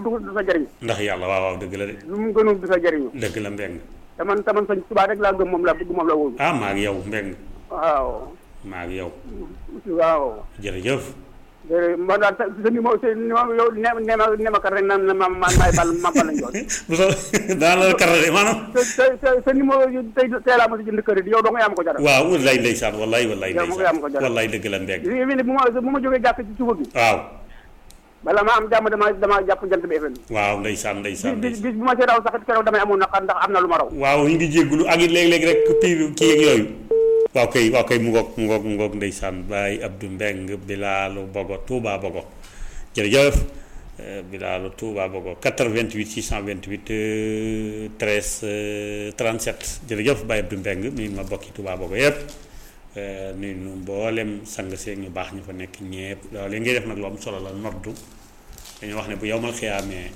du du sa jëriñ ndax yàlla waaw waaw dëgg la de lu mu gënul du sa jëriñu dëgg la mbeng te man te man sëñ Tuubaa rek laa gëm moom laa bëgg moom la wóolu ah maa ngi yow mbeng waaw maa ngi yow waaw jërëjëf jërëjëf man daal sa sa numéro sa numéro yow ne ne ma ne ma kat rek naan ma ma maay bal ma bal lañ doon bu so daa la karale maanaam sa sa sa sa numéro yu tey tey laa ma si jënd kër yow doo nga yaa ma ko jaral waaw wallaay ndeysaan wallaay wallaay Yow ma ko yaa ma ko ndeysaan jaral. wallaay dëgg la mbeng li ne bu ma bu ma jógee jàkk ci suba bi waaw bala ma am jàmm dama dama jàpp jant bi FM waaw ndeysaan ndeysaan bis bis ndeysaan bis bu ma see raw sax keroog damay amoon naqar ndax am na lu ma raw waaw ñu ngi jéggulu ak it léeg-léeg rek piir kii ak yooyu waaw kay waaw kay mu ngoog mu ngoog mu ngoog ndeysaan Baye Abdou Mbeng Bilaalu Bogo Touba Bogo jërëjëf euh, Bilaalu Touba Bogo 88 628 euh, 13 euh, 37 jërëjëf Baye Abdou Mbeng mi ma bokki Touba Bogo yëpp euh, nuyu nu mboolem sang seeg ñu baax ñu fa nekk ñépp loolu li ngay def nag lu am solo la noddu dañu wax ne bu yow mal xiyaamee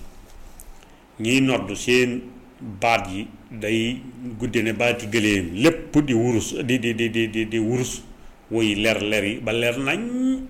ñiy noddu seen baat yi day gudde ne baati gëléem lépp di wurus di di di di di di wurus woy leer leer yi ba leer nañ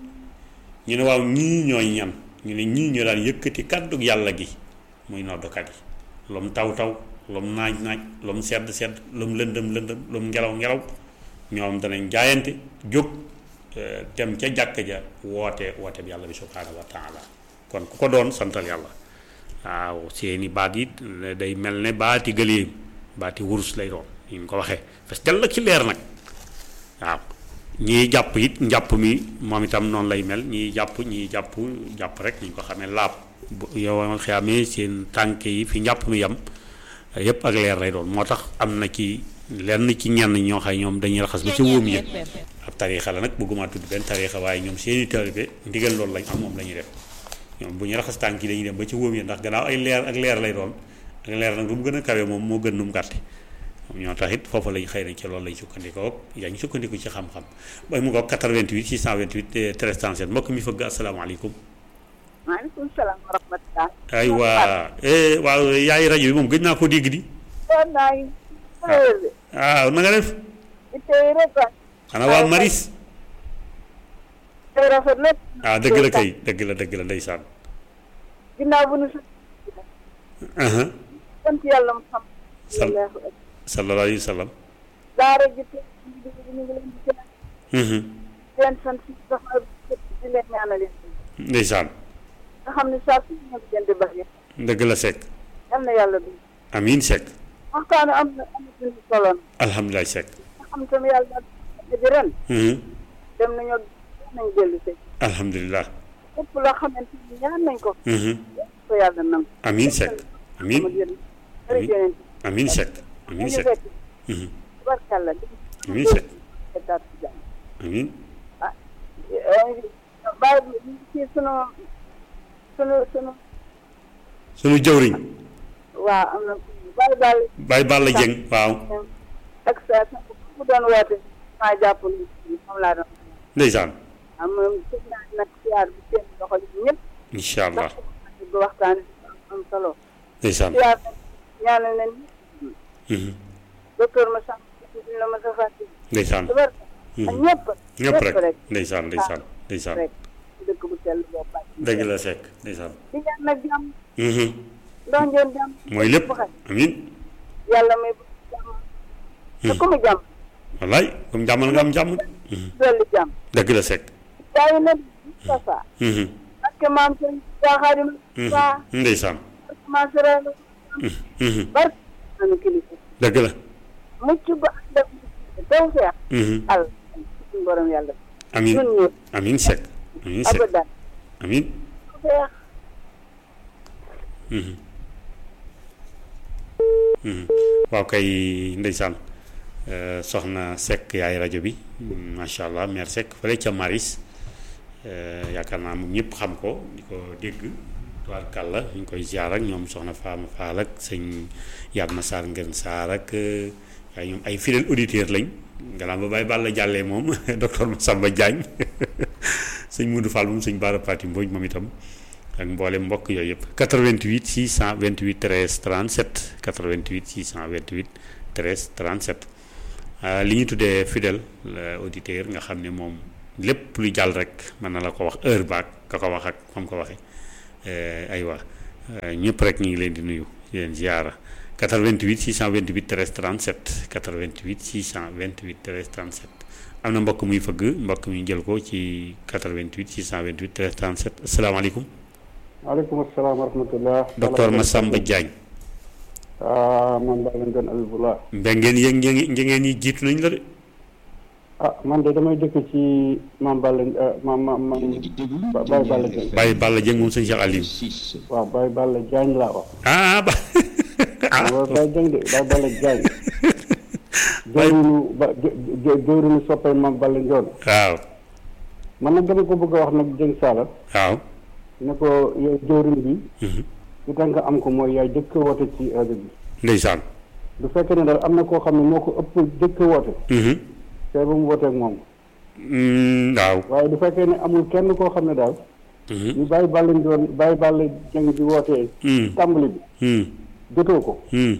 ñu ne waaw ñii ñooy ñan ñu ne ñii ñoo daan yëkkati kàddu yàlla gi muy noddukat yi lum taw taw lum naaj naaj lum sedd sedd lum lëndëm lëndëm lum ngelaw ngelaw ñoom danañ jaayante jóg eh, dem ca jàkk ja woote woote bi yàlla bi subhaanahu wa taala kon ku ko doon santal yàlla waaw seeni baat yi day mel ne baati gëléem baati wurus lay doon ni ñu ko waxee parce que dell ci leer nag waaw ñii jàpp it njàpp mi moom itam noonu lay mel ñii jàpp ñii jàpp jàpp rek ni ñu ko xamee laab bu yow xamee seen tànk yi fi njàpp mi yam yépp ak leer lay doon moo tax am na ci lenn ci ñenn ñoo xam ñoom dañuy raxas ba ci wóom yi ab tariixa la nag bëgguma tudd benn tariixa waaye ñoom seeni taalibe ndigal loolu lañ am moom la ñuy def ñoom bu ñu raxas tànk yi dañuy dem ba ci wóom yi ndax gannaaw ay leer ak leer lay doon ak leer nag lu mu gën a kawe moom moo gën nu mu gàtte moom ñoo tax it foofu lañ xëy na ci loolu lañ sukkandikoo yaa ngi sukkandiku ci xam-xam bay mu ko 88 628 13 37 mbokk mi fëgg asalaamaaleykum maaleykum salaam wa rahmatulah. ay waa eh waaw yaay rajo bi moom gëj naa ko dégg di kon naa ngi. waaw na nga def tey rek ah. xanaa waa maris tey rafet na. ah dëgg la kay dëgg la dëgg la ndeysaan ginnaaw bu nu sa. aha sant yàlla mu xam. Sal- sallallahu alayhi wa sallam daara ji tey ñu ngi ñu ngi leen di gërëm Mhm. di leen sant si taxawaay bi di leen ñaanal leen. ndeysaan nga xam ne saa su ñu leen di bari. dëgg la sekk yal na yàlla du. amiin sekk waxtaan am na am na suñu solo na. alhamdulilah sekk nga xam tamit yàlla daal di ren. Mhm. dem nañoo nañ dellu si. alhamdulilah lépp loo xamante ni ñaan nañ ko. Mhm. ko yàlla nangu. amiin sekk amiin amiin amiin. amiin sekk amiin sekk Mhm. tubarkàlla. amiin sekk amiin bàyyi bi ci sunu sunu sunu sunu jëwriñ waaw am na bàyyi baal Baye Balla Dieng waaw ak sa sa mu doon woote maa jàpp ni moom laa doon ndeysaan am sëñ naa nag siyaar bi seen loxo yi ñëpp incha allah ndax bu waxtaan bi am am solo ndeysaan siyaar nag ñaanal nañ Mhm. docteur ma sàmm duñ la ma sa fàtte ndeysaan tubar ak ñëpp ñëpp rek rek ndeysaan ndeysaan ndeysaan rek dëkk bu sell boo bàyyi dëgg la sekk ndeysaan di ñaan nag jàmm Mhm. ndax ngeen jàmm mooy lépp bu xaj amiin yàlla may bu jàmm te ku mu jàmm wallaay comme jàmm nga am jàmm Mhm. dolli jàmm dëgg la sekk waaye nag Moustapha Mhm. parce que maam sëñ jaaxaari Mhm. waa ndeysaan maam sëriñ Mhm. barke anu kilifa dëgg la mucc ba ànd ak taw feex Mhm. al suñu borom yàlla amiin ñun ñëpp amiin sekk amiin sekk abadan amiin feex Mhm. Mhm. waaw kay ndeysaan Euh, soxna Seck yaay rajo bi macha allah mère Seck fële ca Maris euh, yaakaar naa moom ñëpp xam ko di ko dégg tubaarkàlla ñu ngi koy ziar ak ñoom soxna Fama Fall ak sëñ Yatma Sarr Ngën Sarr ak euh, waaye ñoom ay fidèles auditeurs lañ gannaaw ba bàyyi Balla jàllee moom docteur Massamba Diagne sëñ Moudou Fall moom sëñ Bara Pati Mbodj moom itam ak mboolem mbokk yooyu yëpp 88 628 13 37 88 628 13 37 ah, li ñu tuddee fidèle euh, auditeur nga xam ne moom lépp lu jàll rek mën na la ko wax heure baak ka ko wax ak fam ko waxee aywa ñëpp rek ñu ngi leen di nuyu di leen ziara 88 628 13 37 88 628 13 37 am na mbokk muy fëgg mbokk mi jël ko ci 88 628 13 37 asalaamaaleykum. waaleykum salaam wa rahmatulah. docteur Massamba Diagne. ah man daa leen doon Abibullah. mbé ngeen yëg ngeen ngeen ñi jiitu nañ la de. ah man de damay dëkk ci maam Balla maam maam maam Baye Balla Diagne. Baye Balla Dieng moom sëñ Cheikh Aliou. waaw Baye Balla Diagne laa wax. ah ba. ah waaw Baye Diagne de Baye Balla Diagne. jëwriñu ba jë jëwriñu soppay maam Balla Ndione. waaw. man nag dama ko bëgg a wax nag Dieng Sala. waaw. ne ko yow jëwriñ bi. li tax nga am ko mooy yaay jëkk woote ci rajo bi. ndeysaan. du fekkee ne daal am na koo xam ne moo ko ëpp jëkk woote. te ba mu wooteeg moom. waaw. waaye du fekkee ne amul kenn koo xam ne daal. ñu bàyyi Balla Ndione bàyyi Balla Dieng di wootee. tàmbali bi. jotoo ko.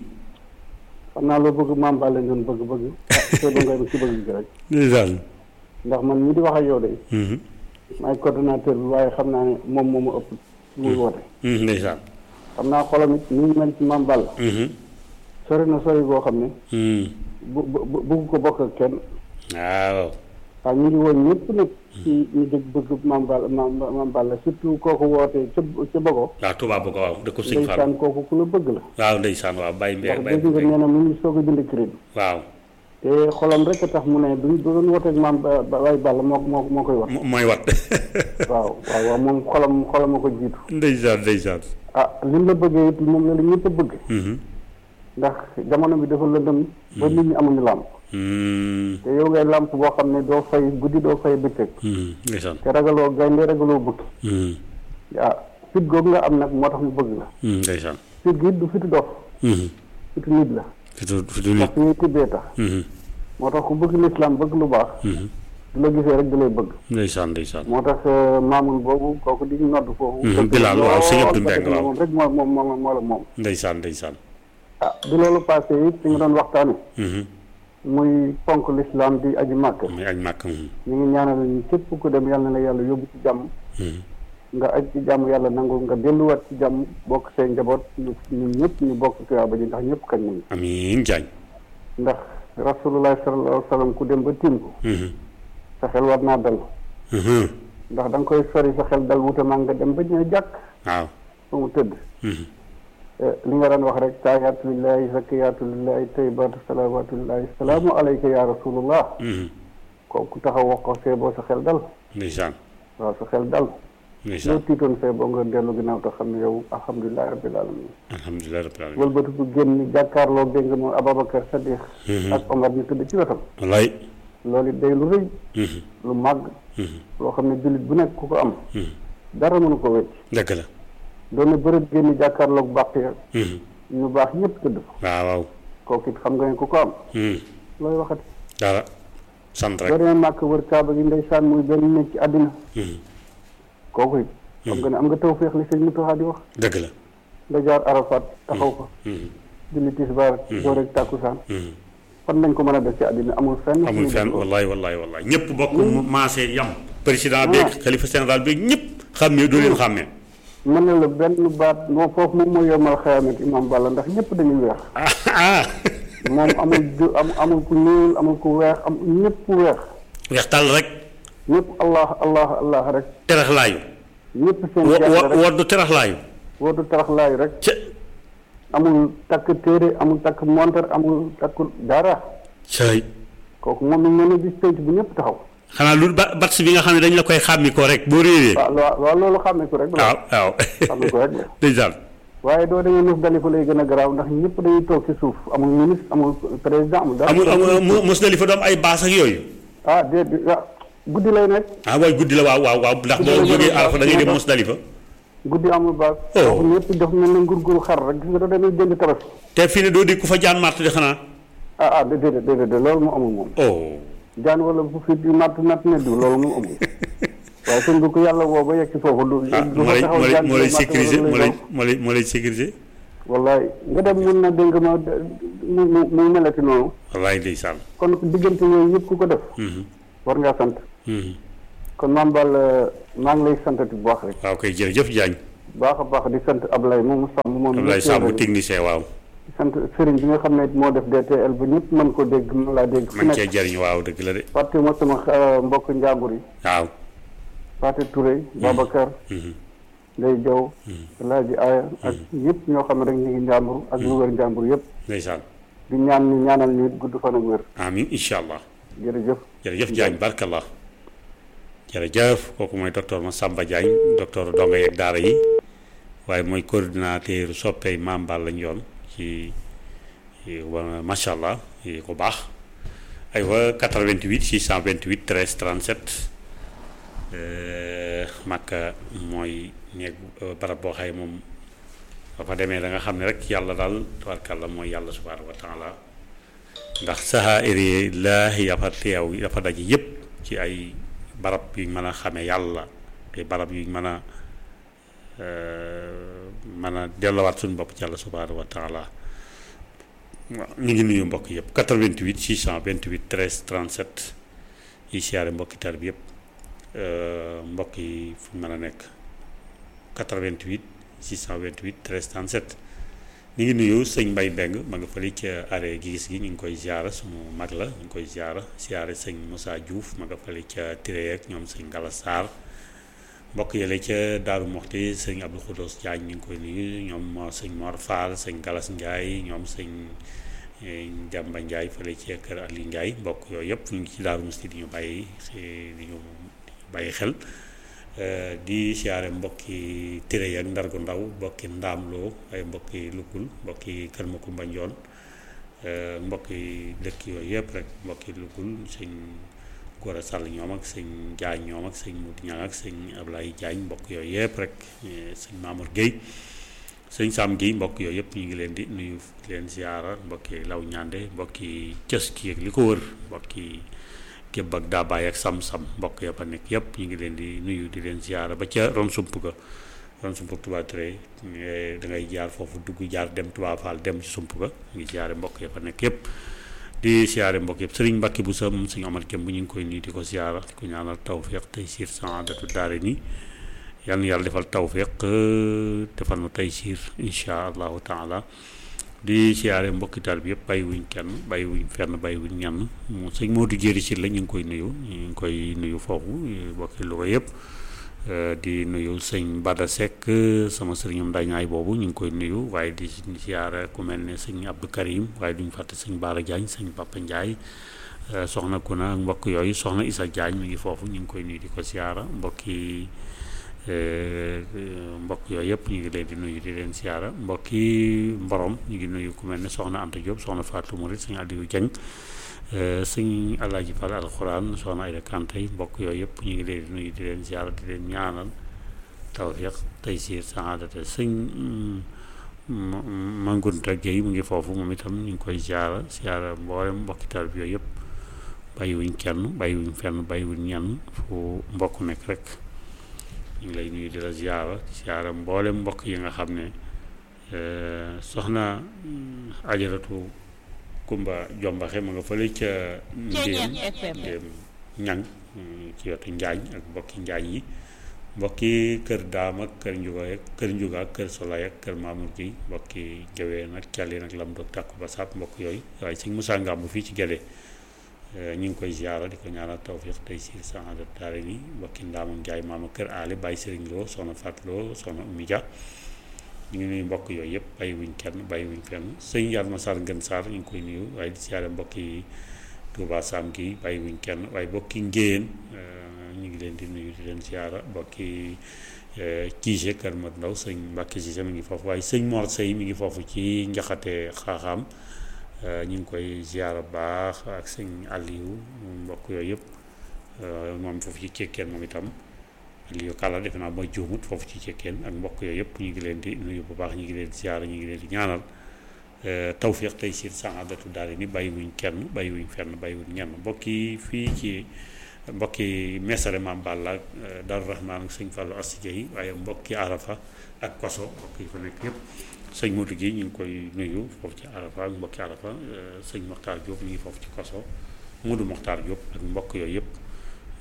xam naa loo bëgg maam Balla Ndione bëgg bëgg. ah te ba ngay ci bëgg gi rek. ndeysaan. ndax man mii di wax ak yow de. maay coordonnateur bi waaye xam naa ne moom moo ma ëpp muy woote. ndeysaan. xam naa xolam it ni mu mel ci maam Balla. sori na sori boo xam ne. bu bu bëgg ko bokk ak kenn. waaw. waaw ñu ngi woon ñëpp nag. ci ñu dégg bëgg maam Balla maam maam Balla surtout kooku wootee ca ca Bogo. waaw Touba Bogo waaw dëkk ko sëñ Fall. ndeysaan kooku ku la bëgg la. waaw ndeysaan waaw Baye Mbaye ndax Baye dégg nga nee na mu ngi soog a jënd crédit. waaw. te xolam rek a tax mu ne du du doon wooteeg maam ba Baye Balla moo moo moo koy wax. mo- mooy wat. waaw waaw waaw moom xolam xolam a ko jiitu. ndeysaan ndeysaan. ah li mu la bëggee it moom la la ñëpp a bëgg. ndax jamono bi dafa lëndëm ba nit ñi amuñu làmp. te yow ngay làmp boo xam ne doo fay guddi doo fay bëccëg. ndeysaan. te ragaloo gaynde ragaloo bukki. ah fit googu nga am nag moo tax mu bëgg la. ndeysaan. fit gi it du fitu dof. fitu nit la. fitu fitu ndax nit. fi ñuy tibbee tax. moo tax ku bëgg lislaam bëgg lu baax. du la gisee rek du lay bëgg. ndeysaan ndeysaan. moo tax maamul boobu kooku di nodd foofu. Mhm, Bilal, waaw, sëñ Abdou Mbengue, waaw. moom rek moo moom moo moo la moom. ndeysaan ndeysaan. ah bi loolu passé it ci nga doon waxtaane muy ponk lislaam di aji màkk. muy añ màkk. ñu ngi ñaanal ñu képp ku dem yàlla na la yàlla yóbbu ci jàmm. nga aj ci jàmm yàlla nangu nga delluwaat ci jàmm bokk seen njaboot ñu ñun ñëpp ñu bokk tuyaaba ji ndax ñëpp kañ nañu. amiin Diagne. ndax rasulullah sallallahu alayhi wa sallam ku dem ba tiim ko. sa xel war naa dal. ndax da nga koy sori sa xel dal wuute maa nga dem ba ñëw jàkk waaw. fa mu tëdd. li nga daan wax rek taayaatu lillahi zakiyaatu lillahi tayyibaatu salawaatu lillahi salaamu alayka ya rasulullah kooku taxaw wax ko see boo sa xel dal ndeysaan. waaw sa xel dal loo ndeysaan. tiitoon see boo nga dellu ginnaaw te xam ne yow alhamdulilahi rabbil alamin alhamdulilah rabbil alamin. wëlbatiku génn jàkkaarloo dégg nga moom Ababacar Sadiq ak Omar ñu tëdd ci wetam wallaay. loolu it day lu rëy lu màgg loo xam ne jullit bu nekk ku ko am dara mënu ko wecc dëgg la. doon na bërëb génn jàkkaarloog bàq ya ñu baax ñëpp tëdd fa waaw waaw. kooku it xam nga ne ku ko am looy waxati dara. sant boo rek. demee màkk wër kaaba gi ndeysaan muy benn nekk ci àddina kooku it xam nga ne am nga tawféex li sëñ Moutakha di wax dëgg la. nga jaar Arafat taxaw fa julli tisbaar doo rek tàkkusaan fan lañ ko mën a def ci àddina amul fenn amul fenn wallaay wallaay wallaay ñëpp bokk maasee yam. président beeg xalifa général beeg ñëpp. xàmmee doo leen xàmmee. mën na la benn baat moom foofu moom mooy yomal xayaamat imam Balla ndax ñëpp dañuy weex ah ah. moom amul ju am amul ku ñuul amul ku weex am ñëpp weex weex tàll rek. ñëpp allah allah allah rek teraxlaayu. ñëpp seen wa jàll wa rek woddu teraxlaayu. wootu taraxlaay rek ca. amul takk téere amul takk montar amul takk dara cay. kooku moom lañ mën a gis penc bu ñëpp taxaw xanaa lu ba bats bi nga xam ne dañ la koy xàmmi ko rek boo réeree. waaw waaw waaw loolu xàmme ko rek la waaw waaw. xàmme ko rek la ndeysaan. waaye doo demee Mos Dalifa lay gën a garaaw ndax ñëpp dañuy toog ci suuf amul ministre amul président amul dara amul amul mu- mos na li fa doom ay baas ak yooyu. ah déedéet ah guddi lay nekk ah waaye guddi la waaw waaw waaw ndax Guddi boo la jógee jëloon Arafa da ngay dem baas Musdalifa guddi amul baas Oh. kooku ñëpp def mel na ngurguru xar rek gis nga doo demee jënd tabaski te fii ne doo di ku fa jaan màtt di xanaa. ah ah déedéet déedéet déedéet loolu moo amul moom oh. jaan wala bu fi di natt natt ne du loolu moo amul waaye sëñ bi ko yàlla woo ba yegg ci foofu du ah du moo fa lay taxaw moo lay jaan moo di lay natt sécuriser wala moo lu lay lay moo lay moo lay sécuriser. wallaay nga dem mun na dégg ma mu mu mu melati noonu wallaay ndeysaan. kon diggante yooyu yëpp ku ko def war ngaa sant kon maam Balla maa ngi lay santati bu baax rek waaw koy jërëjëf Diagne. baax a baax di sant Ablaye moomu sàmm moom Ablaye Samb technicien waaw di sant sëriñ bi nga xam ne moo def DTL ba ñëpp mën ko dégg mën laa dégg fu man cee nekk jëriñ waaw dëgg la de fàtte ma sama euh, mbokk njàmbur yi waaw Fatou Touré Babacar Mhm. Ndeye Diaw Alaaji Aya ak ñëpp ñoo xam ne rek ñu ngi njàmbur ak lu wër njàmbur yëpp ndeysaan di ñaan ñu ñaanal ñu it gudd fan ak wér amin incha allah jërëjëf jërëjëf Diagne barkallah jërëjëf kooku mooy docteur Massamba Diagne docteur donga yeeg daara yi waaye mooy coordinateur soppey Maam Balla Ndione ci ci wa- macha allah yi ko baax aywa 88 628 13 37 euh, Makka mooy néeg euh, barab boo xay moom ba fa demee da nga xam ne rek yàlla daal tabarkàlla mooy yàlla subhaanahu wa taala ndax saxaa'iri laahi yafa teew dafa daje yëpp ci ay barab yuñ mën a xamee yàlla ay barab yuñ mën a euh, mën a delluwaat suñu bopp ci yàlla subhaanahu wa taala waaw ñu ngi nuyu mbokk yëpp 88 628 13 37 yi siyaare mbokki tar bi yëpp euh, mbokk yi fu ñu mën a nekk 88 628 13 37 ñu ngi nuyu sëñ Mbay Beng ma nga fële ca arrêt gi gis gi ñu ngi koy ziara sunu mag la ñu ngi koy ziara ziare sëñ Moussa Diouf ma nga fële ca Tiré ak ñoom sëñ Gala Sarr mbokk yële ca Daaru Moxti sëñ Abdou Khoudous Diagne ñu ngi koy nuyu ñoom sëñ Mor Fall sëñ Galas Ndiaye ñoom sëñ Jàmba Ndiaye fële ca kër Ali Ndiaye mbokk yooyu yëpp ñu ngi ci Daaru Moxti di ñu bàyyi di ñu bàyyi xel Uh, di siyaare mbokki tire yi ak ndargu ndaw mbokki ndaamloo ay mbokki lukul mbokki kër Makumba Njoon uh, mbokki dëkk yooyu yëpp rek mbokki lukul sëñ Gora Sall ñoom ak sëñ Jaañ ñoom ak sëñ Mut Ñang ak sëñ Ablaye Jaañ mbokk yooyu yëpp rek eh, sëñ Mamour Guèye sëñ Sam Guèye mbokk yooyu yëpp ñu ngi leen di nuyu di leen siyaara mbokki law ñande mbokki cës ki ak li ko wër mbokki képp ak daabaay ak sam-sam mbokk ya fa nekk yëpp ñu ngi leen di nuyu di leen ziara ba ca ron sump ga ron sump Touba Touré da ngay jaar foofu dugg jaar dem Touba Fall dem ci sump ga ñu ngi ziare mbokk ya fa nekk yëpp di ziare mbokk yëpp sëriñ Mbàkke bu sa moom sëñ Omar Kem bu ñu ngi koy nuyu di ko ziara di ko ñaanal tawfiq tey siir saadatu daare ni yal na yàlla defal tawfiq defal nu tey siir incha allahu taala di siyaare mbokkital bi yëpp bàyyi wuñ kenn bàyyi wuñ fenn bàyyi wuñ ñenn mu sëñ Modou Jéeri si la ñu ngi koy nuyu ñu ngi koy nuyu foofu mbokki Louga yëpp di nuyu sëñ Bada Seck sama sëriñam dañaay boobu ñu ngi koy nuyu waaye di siyaare ku mel ne sëñ Abdou Karim waaye duñ fàtte sëñ Baara Diagne sëñ Papa Ndiaye soxna Kuna ak mbokk yooyu soxna Issa Diagne mi ngi foofu ñu ngi koy nuyu di ko siyaara mbokki mbokk yooyu yëpp ñu ngi leen di nuyu di leen siyaara mbokki mborom ñu ngi nuyu ku mel ne soxna Anta Diop soxna Fatou Mourid sëñ Aliou Dieng sëñ Alaaji Fall alxuraan soxna Ayda Kanté mbokk yooyu yëpp ñu ngi leen di nuyu di leen siyaara di leen ñaanal tawfiq taysiir saadate sëñ Mangunta Gueye mu ngi foofu moom itam ñu ngi koy siyaara siyaara mboolem mbokki taal bi yooyu yëpp bàyyiwuñ kenn bàyyiwuñ fenn bàyyiwuñ ñenn fu mbokk nekk rek ñu ngi lay nuyu di la ziara ziara mboolem mbokk yi nga xam ne soxna ajaratu Kumba Jombaxe ma nga fële ca ndéem ndéem ñang ci wetu njaañ ak mbokki njaañ yi mbokki kër daam ak kër njuga ak kër njuga ak kër solay ak kër mamour gi mbokki jaween ak càlleen ak lam doog tàkku ba sàpp mbokk yooyu waaye sëñ Moussa Ngambu fii ci Gédé ñu ngi koy ziara di ko ñaanal tawfiq tey si saada daare ni mbokki ndaamam Njaay maama kër aale bàyyi sëriñ loo soxna Fatou Lo soxna Oumy Dia ñu ngi nuyu mbokk yooyu yëpp bàyyi wuñ kenn bàyyi wuñ fenn sëñ Yalma Sarr Ngën Sarr ñu ngi koy nuyu waaye di ziare mbokki Touba Sam gi bàyyi wuñ kenn waaye mbokki Ngéyeen ñu ngi leen di nuyu di leen ziara mbokki Kiise Kër Mat Ndaw sëñ Mbàkke Cissé mi ngi foofu waaye sëñ Mor Sey mi ngi foofu ci njaxate xaaxaam ñu ngi koy ziara baax ak sëñ Aliou mbokk yooyu yëpp moom foofu ci cekkeen moom itam Aliou Kalla defe naa mooy juumut foofu ci cekkeen ak mbokk yooyu yëpp ñu ngi leen di nuyu bu baax ñu ngi leen di ziara ñu ngi leen di ñaanal tawfiq tey siir saadatu daal ni bàyyiwuñ kenn bàyyiwuñ fenn bàyyiwuñ ñenn mbokk yi fii ci mbokki mesare Maam Balla Daaru Rahmaan ak sëñ Fallou Assi yi waaye mbokki Arafa ak Koso mbokk yi fa nekk yëpp sëñ Modou gi ñu ngi koy nuyu foofu ci Arafa ak mbokki Arafa sëñ Mokhtar Diop mi ngi foofu ci Koso Modou Mokhtar Diop ak mbokk yooyu yëpp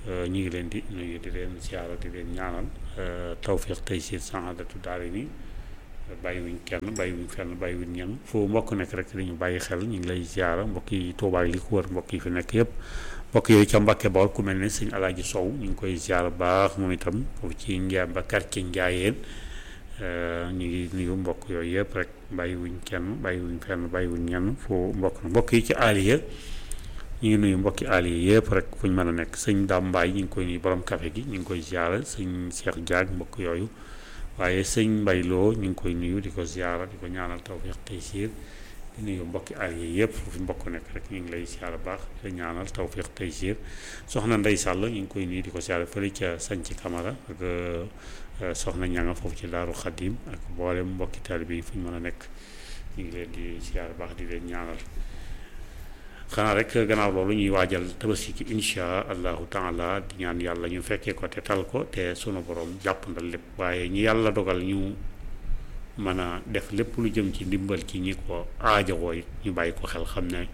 ñu ngi leen di nuyu di leen ziara di leen ñaanal tawfiq tey si saadatu daara ni bàyyiwuñ kenn bàyyiwuñ fenn bàyyiwuñ ñenn foo mbokk nekk rek dañu bàyyi xel ñu ngi lay ziara mbokk yi Tuubaa li ko wër mbokk yi fi nekk yëpp mbokk yooyu ca Mbàkke Bawol ku mel ne sëñ Alaaji Sow ñu ngi koy ziara baax moom itam foofu ci Njaay ba quartier Njaayeen ñu ngi nuyu mbokk yooyu yëpp rek bàyyiwuñ kenn bàyyiwuñ fenn bàyyiwuñ ñenn foo mbokk na mbokk yi ci Aliya ñu ngi nuyu mbokki Aliya yëpp rek fu ñu mën a nekk sëñ Dame Mbaye ñu ngi koy nuyu borom café gi ñu ngi koy ziara sëñ Cheikh Diagne mbokk yooyu waaye sëñ Mbay Lo ñu ngi koy nuyu di ko ziara di ko ñaanal tawfiq taysiir di nuyu mbokki Aliya yëpp fu mbokk nekk rek ñu ngi lay ziara baax di ñaanal tawfiq taysiir soxna Ndey Sàll ñu ngi koy nuyu di ko ziara fële ca Sanci Camara ak soxna ñanga foofu ci Daaru Xadim ak mboolem mbokki taalibe yi fu ñu mën a nekk ñu ngi leen di ziara baax di leen ñaanal xanaa rek gannaaw loolu ñuy waajal tabaski ki insha allahu taala di ñaan yàlla ñu fekkee ko te tal ko te sunu borom jàpp ndal lépp waaye ñi yàlla dogal ñu mën a def lépp lu jëm ci ndimbal ci ñi ko aajowoo it ñu bàyyi ko xel xam ne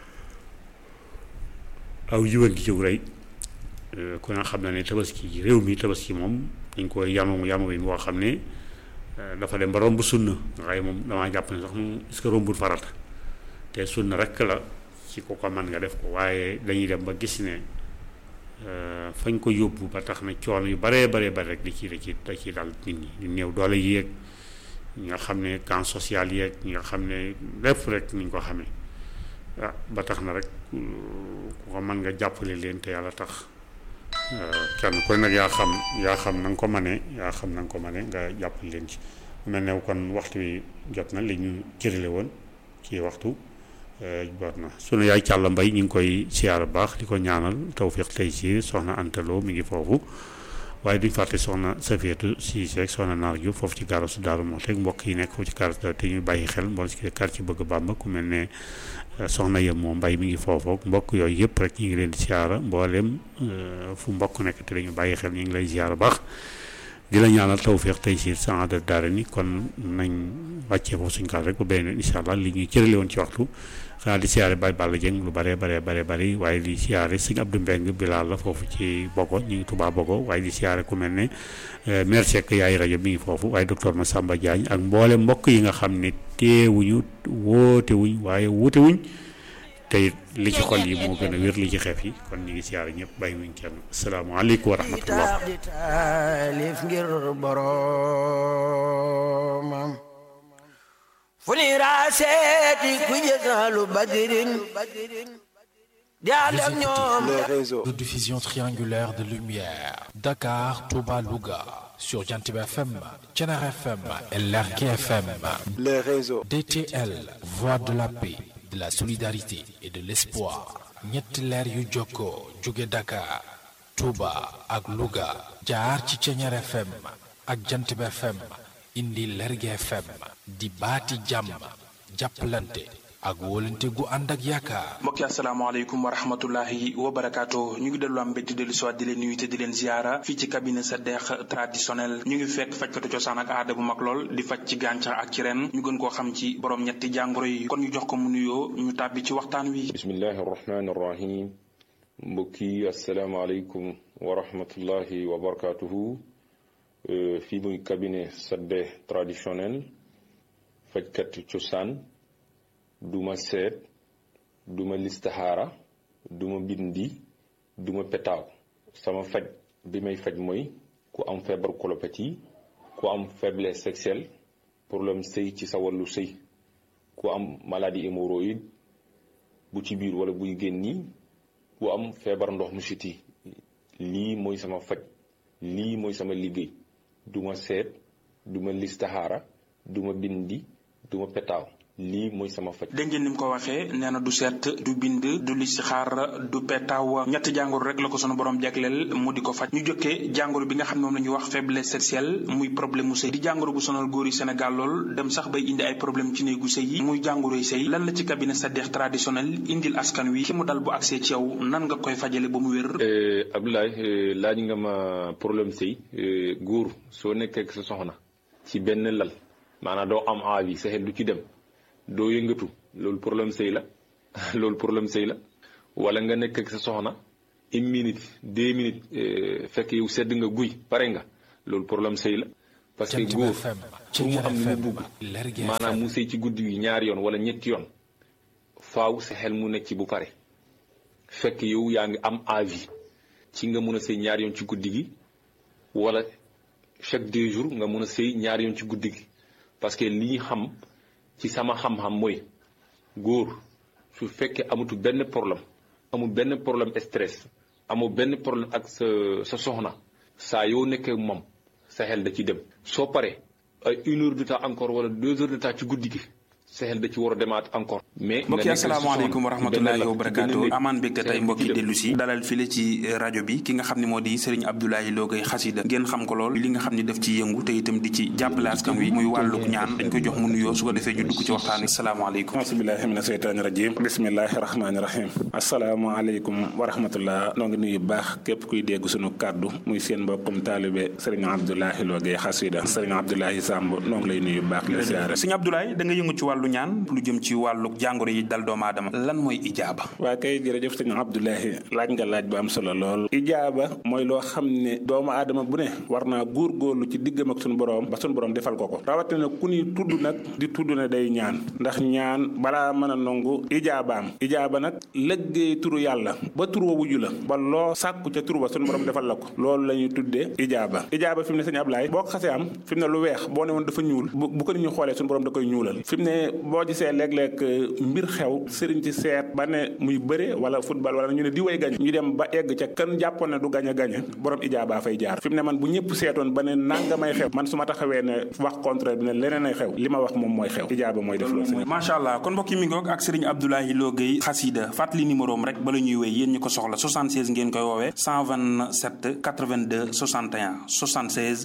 aw yiwan gi jëw rey ku ne xam na ne tabaski réew mi tabaski moom dañ koy yanu yanu wi moo xam ne dafa dem ba romb sunna waaye moom damaa jàpp ne sax moom est-ce que rombul farata te sunna rek la ci ko ko mën nga def ko waaye dañuy dem ba gis ne fañ ko yóbbu ba tax na coono yu baree baree bari rek di ci da ci da ci dal nit ñi di néew doole yéeg ñi nga xam ne camp social yeeg ñi nga xam ne lépp rek niñ ko xamee ah ba tax na rek ku ko mën nga jàppale leen te yàlla tax kenn koy nag yaa xam yaa xam na nga ko mënee yaa xam na nga ko mënee nga jàppale leen ci mel ne kon waxtu wi jot na li ñu cërale woon ci waxtu jot na sunu yaay Càlla Mbay ñu ngi koy siyaara baax di ko ñaanal tawfiq tey ci soxna Antaloo mi ngi foofu waaye duñ fàtte soxna Safiyatu Siise ak soxna Naar Juuf foofu ci garasu Daaru Muxti mbokk yi nekk foofu ci garas te ñuy bàyyi xel mbool ci quartier bëgg Bàmba ku mel ne soxna yem moo mbay mi ngi foofu mbokk yooyu yëpp rek ñu ngi leen di siyaara mboolem fu mbokk nekk te dañu bàyyi xel ñu ngi lay siyaara baax di la ñaanal tawfiq tey ci saada daara ni kon nañ wàccee foofu suñ kaal rek ba beneen incha allah li ñuy cërale woon ci waxtu xanaa di siyaare Baye Balla Dieng lu bare bare bare bari waaye di siyaare sëñ Abdou Mbeng Bilal la foofu ci Bogo ñu ngi Touba Bogo waaye di siyaare ku mel ne maire Seck yaay rajo mi ngi foofu waaye docteur Massamba Diagne ak mboole mbokk yi nga xam ne teewuñu woote wuñ waaye wuute wuñ te li ci xol yi moo gën a wér li ci xeef yi kon ñu ngi siyaare ñëpp bàyyi wuñ kenn asalaamaaleykum wa rahmatullah di taalif ngir boroomam fu ni raaseeti ku jësaalu badirin di ànd ak ñoom les réseaux de diffusion triangulaire de lumière Dakar, Touba, Louga sur Jantib FM, Thiénare FM et Lergui FM. les réseaux DTL, voix de la paix, de la solidarité et de l'espoir. ñetti leer yu jokkoo jóge Dakar, Touba ak Louga jaar ci Thiénare FM ak Jantib FM indi Lergui FM di baati jàmm jàppalante ak wóolante gu ànd ak yaakaar. mbokki asalaamaaleykum wa rahmatullahi wa barakaatu ñu ngi dellu am mbégte dellu siwaat di leen nuyu te di leen ziara fii ci cabinet sa deex traditionnel ñu ngi fekk fajkatu cosaan ak aada bu mag lool di faj ci gàncax ak ci ren ñu gën koo xam ci borom ñetti jàngoro yi kon ñu jox ko mu nuyoo ñu tàbbi ci waxtaan wi. bismillahi arrahmani arrahim mbokk yi asalaamaaleykum wa rahmatullahi wa barakaatuhu fii muy cabinet sa deex traditionnel fajkatu cosaan. duma seet duma listaxaara duma bindi duma petaaw sama faj bi may faj mooy ku am feebar colopathie ku am faiblesse sexuelle problème sëy ci sa wàllu sëy ku am maladie hémorroïde bu ci biir wala buy génni ku am feebar ndox mu siti lii mooy sama faj lii mooy sama liggéey duma seet duma listaxaara duma bindi duma petaaw lii mooy sama faj. dégg ngeen ni mu ko waxee nee na du seet du bind du listixaar du petaaw ñetti jàngoro rek la ko sunu borom jagleel mu di ko faj ñu jokkee jàngoro bi nga xam ne moom la ñuy wax faiblesse sexuelle muy problème mu sëy di jàngoro bu sonal góor yi Sénégal lool dem sax bay indi ay problème ci néegu sëy yi muy jàngoroy sëy lan la ci cabinet Sadekh traditionnel indil askan wi ki mu dal bu accès ci yow nan nga koy fajale ba mu wér. Abdoulaye laaj nga ma problème sëy góor soo nekkee ak sa soxna ci benn lal maanaam doo am envie sa xel du ci dem. doo yëngatu loolu problème sëy la loolu problème sëy la wala nga nekk ak sa soxna une minute deux minutes fekk yow sedd nga guy pare nga loolu problème sëy la parce que góor pour mu am lu mu bugg maanaam mu sëy ci guddi gi ñaari yoon wala ñetti yoon faaw sa xel mu nekk ci bu pare fekk yow yaa ngi am avis ci nga mun a sëy ñaari yoon ci guddi gi wala chaque deux jours nga mun a sëy ñaari yoon ci guddi gi parce que li ñu xam ci sama xam-xam mooy góor su fekkee amutu benn problème amul benn problème stress amul benn problème ak sa sa soxna saa yoo nekkee moom sa xel da ci dem soo paree ay une heure de temps encore wala deux heures de temps ci guddi gi sa xel da ci war a demaat encore. mais mbokk yi asalaamaaleykum wa rahmatullahi wa barakaatu amaan mbégte tey mbokki dellu si dalal file ci rajo bi ki nga xam ne moo di Serigne Abdoulaye Lo Gaye xasida ngeen xam ko lool li nga xam ne daf ci yëngu te itam di ci jàppale askan wi muy wàlluk ñaan dañ koy jox mu nuyoo su ko defee ñu dugg ci waxtaan wi asalaamaaleykum asbillahi mina seytaani rajim bismillahi rahmaani rahim asalaamaaleykum wa rahmatullah noo ngi nuyu baax képp kuy dégg sunu kàddu muy seen mbokkum taalibe Serigne Abdoulaye Lo Gaye xasida Serigne Abdoulaye Samb noo ngi lay nuyu baax la siyaare Serigne Abdoulaye da nga yëngu ci wàllu ñaan lu jëm ci wàllu jàngoro yi dal doomu aadama lan mooy ijaaba waa kay jërëjëf sëñ Abdoulahi laaj nga laaj bu am solo lool ijaaba mooy loo xam ne doomu aadama bu ne war naa góorgóorlu ci diggam ak suñu borom ba suñu borom defal ko ko rawatina ku ni tudd nag di tudd ne day ñaan ndax ñaan balaa mën a nangu ijaabaam ijaaba nag lëggéey turu yàlla ba tur wa wuju la ba loo sàkku ca tur ba suñu borom defal la ko loolu la ñuy tuddee ijaaba ijaaba fi mu ne sëñ Abdoulaye boo ko xasee am fi mu ne lu weex boo ne woon dafa ñuul bu ko nit ñu xoolee suñu borom da koy ñuulal fi mu ne boo gisee léeg-léeg mbir xew sëriñ ci seet ba ne muy bëre wala football wala ñu ne di way gañ ñu dem ba egg ca kan jàppoon ne du gañ a gañ borom ijaaba fay jaar fi mu ne man bu ñëpp seetoon ba ne nangamay xew man su ma taxawee ne wax contraire bi ne leneen ay xew li ma wax moom mooy xew ijaaba mooy def loolu macha allah kon mbokk yi mi ngoog ak sëriñ Abdoulaye Lo Gaye xasida fàttali numéro am rek bala ñuy wéy yéen ñu ko soxla 76 ngeen koy woowee 127 82 61 76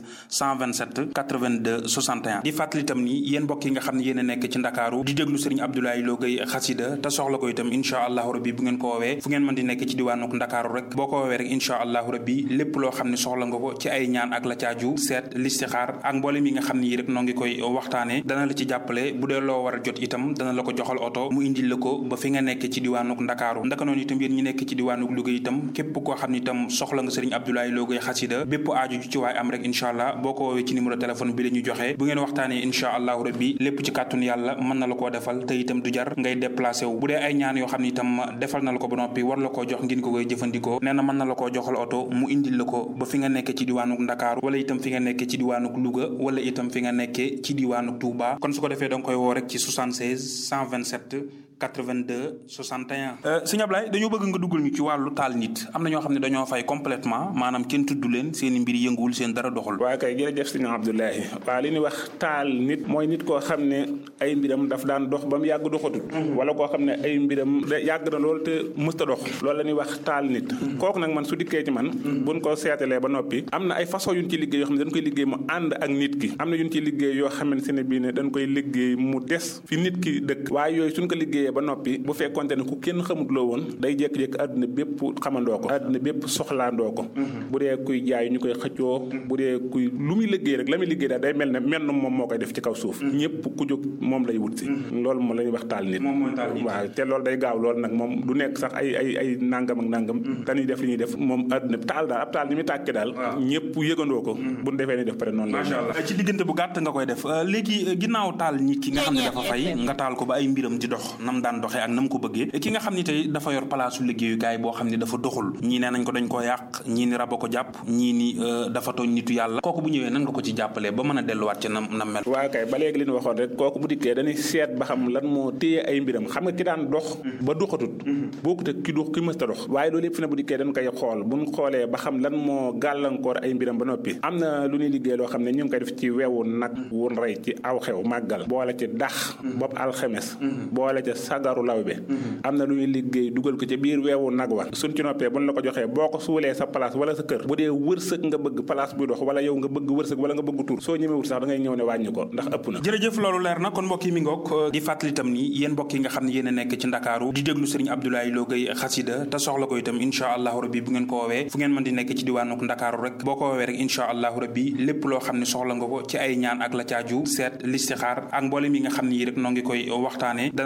127 82 61 di fàttali itam ni yéen mbokk yi nga xam ne yéen a nekk ci Ndakaaru di déglu sëriñ Abdoulaye Lo Gaye xasida te soxla ko itam incha allahu rabbi bu ngeen ko woowee fu ngeen mën di nekk ci diwaanuk ndakaaru rek boo ko woowee rek incha allahu rabbi lépp loo xam ne soxla nga ko ci ay ñaan ak la caaju seet listixaar ak mboolem yi nga xam ne yi rek noo ngi koy waxtaane dana la ci jàppale bu dee loo war a jot itam dana la ko joxal oto mu indil la ko ba fi nga nekk ci diwaanuk ndakaaru ndaka noonu itam yéen ñi nekk ci diwaanuk Louga itam képp koo xam ne itam soxla nga sëriñ Abdoulaye Lo Gaye xasida bépp aaju ci waay am rek incha allah boo ko woowee ci numéro téléphone bi la ñu joxe bu ngeen waxtaanee incha allahu rabbi lépp ci kàttun yàlla mën na la koo defal te itam du jar ngay déplacé wu bu dee ay ñaan yoo xam ne itam defal na la ko ba noppi war la koo jox ngeen ko koy jëfandikoo nee na mën na la koo joxal oto mu indil la ko ba fi nga nekk ci diwaanuk Ndakaaru wala itam fi nga nekk ci diwaanuk Louga wala itam fi nga nekkee ci diwaanuk Touba kon su ko defee da nga koy woo rek ci 76 127 82 61. sëñ Ablaye dañoo bëgg nga duggal ñu ci wàllu taal nit am na ñoo xam ne dañoo fay complètement maanaam kenn tudd leen seen i mbir yënguwul seen dara doxul. waa kay jërëjëf sëñ Abdoulaye waa li ñuy wax taal nit mooy nit koo xam ne ay mbiram daf daan dox ba mu yàgg doxatut. wala koo xam ne ay mbiram yàgg na loolu te mësta dox. loolu la ñuy wax taal nit. kooku nag man su dikkee ci man. buñ ko seetalee ba noppi. am na ay façon yu ñu ci liggéey yoo xam ne dañ koy liggéey mu ànd ak nit ki. am na yu ñu ci liggéey yoo xamante ne bii ne dañ koy liggéey mu des fi nit ki dëkk. waaye yooyu suñ ko liggéeyee ba noppi bu fekkonte ne ku kenn xamut loo woon day jékki-jékki àdduna bépp xamandoo ko àdduna bépp soxlaandoo ko bu dee kuy jaay ñu koy xëccoo bu dee kuy lu muy liggéey rek la muy liggéey daal day mel ne menn moom moo koy def ci kaw suuf ñëpp ku jóg moom lay wut si loolu moom la ñuy wax taal nit waaw te loolu day gaaw loolu nag moom du nekk sax ay ay ay nangam ak nangam dañuy def li ñuy def moom àdduna taal daal ab taal ni muy tàkke daal ñëpp yëgandoo ko buñ defee ni def pare noonu macha allah ci diggante bu gàtt nga koy def léegi ginnaaw taal nit ki nga xam ne dafa fay nga taal ko ba ay mbiram di dox nam daan doxee ak nam ko bëggee ki nga xam ni tey dafa yor palaasu liggéeyukaay boo xam ne dafa doxul ñii nee nañ ko dañ koo yàq ñii ni raba ko jàpp ñii ni dafa tooñ nitu yàlla kooku bu ñëwee nan nga ko ci jàppalee ba mën a delluwaat ca nam nam mel waaw kay ba léegi li ñu waxoon rek kooku bu dikkee dañuy seet ba xam lan moo téye ay mbiram xam nga ki daan dox ba doxatut bokkut ak ki dox ki mësta dox waaye loolu yëpp fi ne bu dikkee dañ koy xool buñ xoolee ba xam lan moo gàllankoor ay mbiram ba noppi am na lu ñuy liggéey loo xam ne ñu ngi koy def ci wewu nag wun rey ci aw xew màggal boole ci dax bopp alxemes boole ca sagaru lawbe am na lu ñuy liggéey dugal ko ci biir weewu nag wa suñ ci noppee buñ la ko joxee boo ko suulee sa place wala sa kër bu dee wërsëg nga bëgg place buy dox wala yow nga bëgg wërsëg wala nga bëgg tur soo ñemewut sax da ngay ñëw ne wàññi ko ndax ëpp na jërëjëf loolu leer na kon mbokk yi mi ngoog di fàttali itam ni yéen mbokk yi nga xam ne yéen a nekk ci ndakaaru di déglu sëriñ Abdoulaye Lo Gaye xasida te soxla ko itam incha allahu rabbi bu ngeen ko woowee fu ngeen mën di nekk ci diwaanuk ndakaaru rek boo ko woowee rek incha allahu rabbi lépp loo xam ne soxla nga ko ci ay ñaan ak la caaju seet listixaar ak mboolem yi nga xam ne yi rek noo ngi koy waxtaane dana la ci jàppale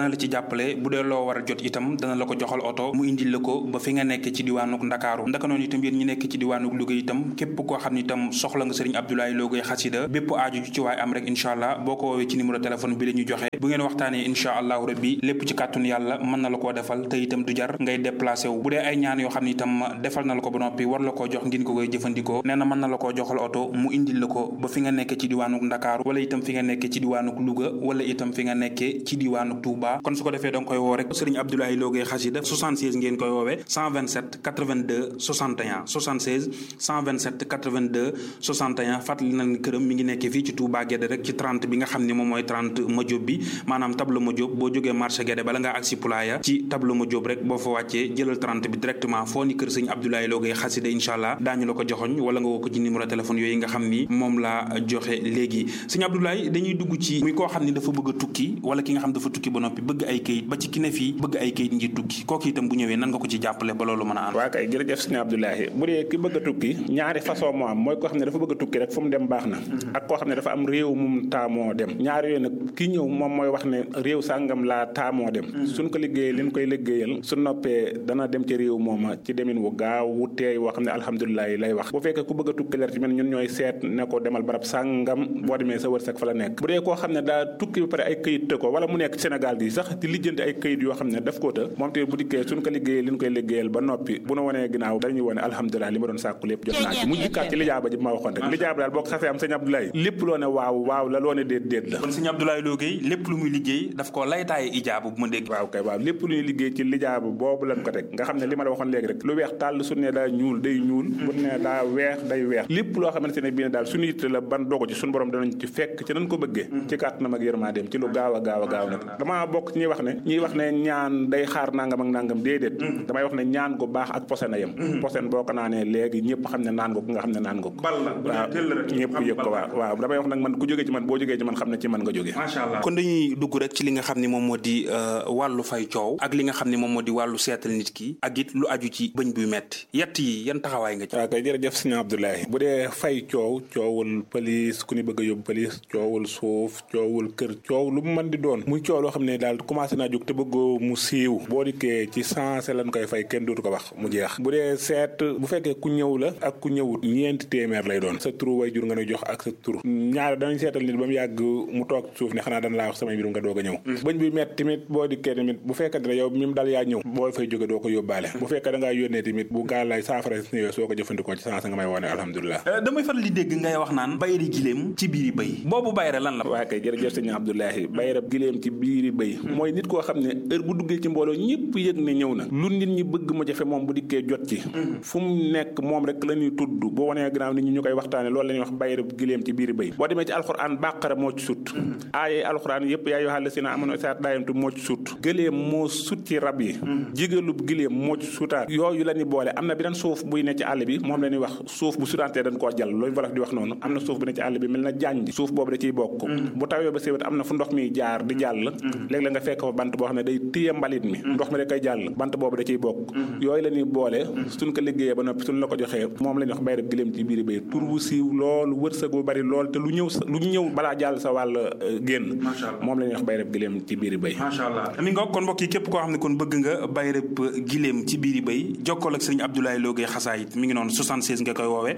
jàppale bu dee loo war a jot itam dana la ko joxal oto mu indil la ko ba fi nga nekk ci diwaanuk ndakaaru ndaka noonu itam yéen ñi nekk ci diwaanuk Louga itam képp koo xam ne itam soxla nga sëriñ Abdoulaye Lo Gueye xasida bépp aaju ju ci waay am rek incha allah boo ko woowee ci numéro téléphone bi la ñu joxe bu ngeen waxtaanee incha allahu rabbi lépp ci kàttun yàlla mën na la koo defal te itam du jar ngay déplacé wu bu dee ay ñaan yoo xam ne itam defal na la ko ba noppi war la koo jox ngeen ko koy jëfandikoo nee na mën na la koo joxal oto mu indil la ko ba fi nga nekk ci diwaanuk ndakaaru wala itam fi nga nekk ci diwaanuk Louga wala itam fi nga nekkee ci diwaanuk Touba kon su ko defee danga koy woo rek sëriñ Abdoulaye Lo Gueye xasida 76 ngeen koy woowee 127 82 61 76 127 82 61 fàttali na këram mi ngi nekkee fii ci Touba Guédé rek ci 30 bi nga xam ne moom mooy 30 Madiop bi maanaam tableau Madiop boo jógee marché Guédé bala ngaa agsi Poulaya ci tableau Madiop rek boo fa wàccee jëlal 30 bi directement foo ni kër sëñ Abdoulaye Lo Gueye xasida incha allah daañu la ko joxoñ wala nga woo ko ci numéro téléphone yooyu nga xam ni moom laa joxe léegi sëñ Abdoulaye dañuy dugg ci muy koo xam ni dafa bëgg a tukki wala ki nga xam dafa tukki ba noppi bëgg ay kayit ba ci ki ne fii bëgg ay kayit ngir tukki kooku itam bu ñëwee nan nga ko ci jàppale ba loolu mën a ànd waa kay jërëjëf sëñ Abdoulaye bu dee ki bëgg a tukki ñaari façon moo am mooy koo xam ne dafa bëgg a tukki rek fu mu dem baax na ak koo xam ne dafa am réew mum taamoo dem ñaari yooyu nag ki ñëw moom mooy wax ne réew sàngam laa taamoo dem suñ ko liggéeyee liñ koy liggéeyal su noppee dana dem ci réew mooma ci demin wu gaaw wu teey woo xam ne alhamdulilah lay wax bu fekkee ku bëgg a tukki leer ci men ñun ñooy seet ne ko demal barab sàngam boo demee sa wërsëg fa la nekk bu dee koo xam ne daa tukki ba pare ay këyit të ko wala mu nekk Sénégal gi sax di lijjanti ay këyit yoo xam ne daf koo të moom te bu dikkee suñ ko liggéeyee liñ koy liggéeyal ba noppi bu nu wanee ginnaaw dañuy wone alhamdulilah li ma doon sàkku lépp jot naa ci mu jikkaat ci lijaaba ji ma waxoon rek lijaaba daal boo ko xasee am sëñ Abdoulaye lépp loo ne waaw waaw la loo ne déet déet la kon sëñ Abdoulaye Lo Gueye lépp lu muy liggéey daf ko laytaaye ijaaba bu ma dégg waaw kay waaw lépp lu ñuy liggéey ci lijaaba boobu lañ ko teg nga xam ne li ma la waxoon léegi rek lu weex tàll su ne daa ñuul day ñuul bu ne daa weex day weex lépp loo xamante ne bii ne daal suñu yitte la ban dogo ci suñu borom danañ ci fekk ci nañ ko bëggee ci kàttanam ak yërmandeem ci lu gaaw a gaaw a gaaw nag damaa bokk ci ñuy wax ne ñuy wax ne ñaan day xaar nangam ak nangam déedéet damay wax ne ñaan gu baax ak posen a yem posen boo ko naanee léegi ñëpp xam ne naan nga ko nga xam ne naan nga ko waaw ñëpp yëg ko waaw waaw damay wax nag man ku jógee ci man boo jógee ci man xam ne ci man nga jógee macha allah kon dañuy dugg rek ci li nga xam ne moom moo di wàllu fay coow ak li nga xam ne moom moo di wàllu seetal nit ki ak it lu aju ci bëñ buy metti yett yi yan taxawaay nga ci waaw kay jërëjëf sëñ Abdoulaye bu dee fay coow coowul pëlis ku ni bëgg a yóbbu pëlis coowul suuf coowul kër coow lu mu mën di doon muy coow loo xam ne daal commencé naa jóg te bëggoo mu siiw boo dikkee ci sensé lañ koy fay kenn dootu ko wax mu jeex bu dee seet bu fekkee ku ñëw la ak ku ñëwut ñeenti téeméer lay doon sa turu way jur nga ne jox ak sa tur ñaar danañ seetal nit ba mu yàgg mu toog suuf ne xanaa dana laa wax samay mbirum nga doog a ñëw bëñ bi met tamit boo dikkee tamit bu fekkee ne yow mi mu dal yaa ñëw boo fay jóge doo ko yóbbaale bu fekkee da ngaa yónnee tamit bu gaal lay saafara ñëwee soo ko jëfandikoo ci sensé nga may woone alhamdulilah damay faral di dégg ngay wax naan bayri giléem ci biiri bëy boobu bayre lan la waa kay jërëjëf sëñ Abdoulahi bayrab giléem ci biiri bëy mooy nit koo xam ne heure bu duggee ci mbooloo ñëpp yëg ne ñëw na lu nit ñi bëgg mu jafe moom bu dikkee jot ci fu mu nekk moom rek la ñuy tudd boo wanee gannaaw nit ñi ñu koy waxtaane loolu la ñuy wax bayrab giléem ci biiri bëy boo demee ci alxuraan bàqara moo ci sut aaye alxuraan yëpp yaa yoo xaale si na amoon saat daayamtu moo ci sut gëléem moo sut ci rab yi jigalub giléem moo ci sutaat yooyu la ñuy boole am na beneen suuf buy ne ci àll bi moom la ñuy wax suuf bu sutantee dañ koo jàll loolu wolof di wax noonu am na suuf bu ne ci àll bi mel na jànj suuf boobu da ciy bokk bu tawee ba séwét am na fu ndox mi jaar di jàll léegi la nga fekk fa bant boo xam ne day téye mbalit mi ndox mi da koy jàll bant boobu da ciy bokk yooyu la ñuy boole suñ ko liggéeyee ba noppi suñ la ko joxee moom la ñuy wax bayrab giléem ci biir bay tur wu siiw loolu wërsëg bu bari lool te lu ñëw sa lu ñëw balaa jàll sa wàll génn moom la ñuy wax bayrab giléem ci biir bay macha allah mi nga kon mbokk yi képp koo xam ne kon bëgg nga bayrab giléem ci biiri bay jokkool ak sëriñ Abdoulaye Lo Gueye xasaayit mi ngi noonu 76 nga koy woowee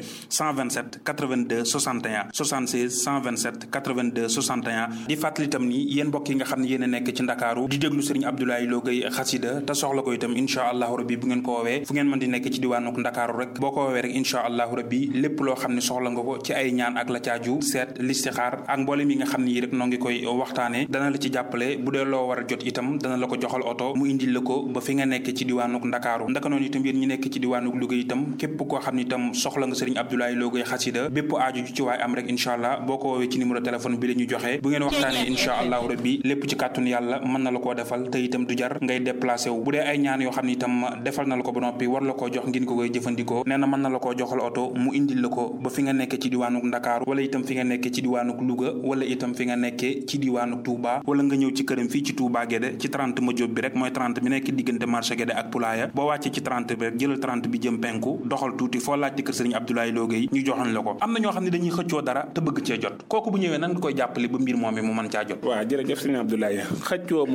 127 82 61 76 127 82 61 di fàttali itam ni yéen mbokk yi nga xam ne yéen a nekk ci ndakaaru di déglu sëriñ Abdoulaye Lo Gueye xasida te soxla ko itam incha allahu rabbi bu ngeen ko woowee fu ngeen mën di nekk ci diwaanuk ndakaaru rek boo ko woowee rek incha allahu rabbi lépp loo xam ne soxla nga ko ci ay ñaan ak la caaju seet listixaar ak mboolem yi nga xam ne yi rek noo ngi koy waxtaane dana la ci jàppale bu dee loo war a jot itam dana la ko joxal oto mu indil la ko ba fi nga nekk ci diwaanuk ndakaaru ndaka noonu itam yéen ñi nekk ci diwaanuk Louga itam képp koo xam ne itam soxla nga sëriñ Abdoulaye Lo Gueye xasida bépp aaju ci waay am rek incha allah boo ko woowee ci numéro téléphone bi la ñu joxe bu ngeen waxtaanee incha allahu rabbi lépp ci kàttun yàlla mën na la koo defal te itam du jar ngay déplacé wu bu dee ay ñaan yoo xam ne itam defal na la ko ba noppi war la koo jox ngeen ko koy jëfandikoo nee na mën na la koo joxal oto mu indil la ko ba fi nga nekk ci diwaanuk ndakaaru wala itam fi nga nekk ci diwaanuk Louga wala itam fi nga nekkee ci diwaanuk Touba wala nga ñëw ci këram fii ci Touba Guédé ci 30 Madiop bi rek mooy 30 bi nekk diggante marché Guédé ak Poulaya boo wàccee ci 30 bi rek jëlal 30 bi jëm penku doxal tuuti foo laajte kër sëriñ Abdoulaye Lo Gueye ñu joxoon la ko am na ñoo xam ne dañuy xëccoo dara te bëgg cee jot kooku bu ñëwee nan nga koy jàppale ba mbir moom mi mu mën caa jot waaw jërëjëf sëriñ Abdoulaye xëccoo moom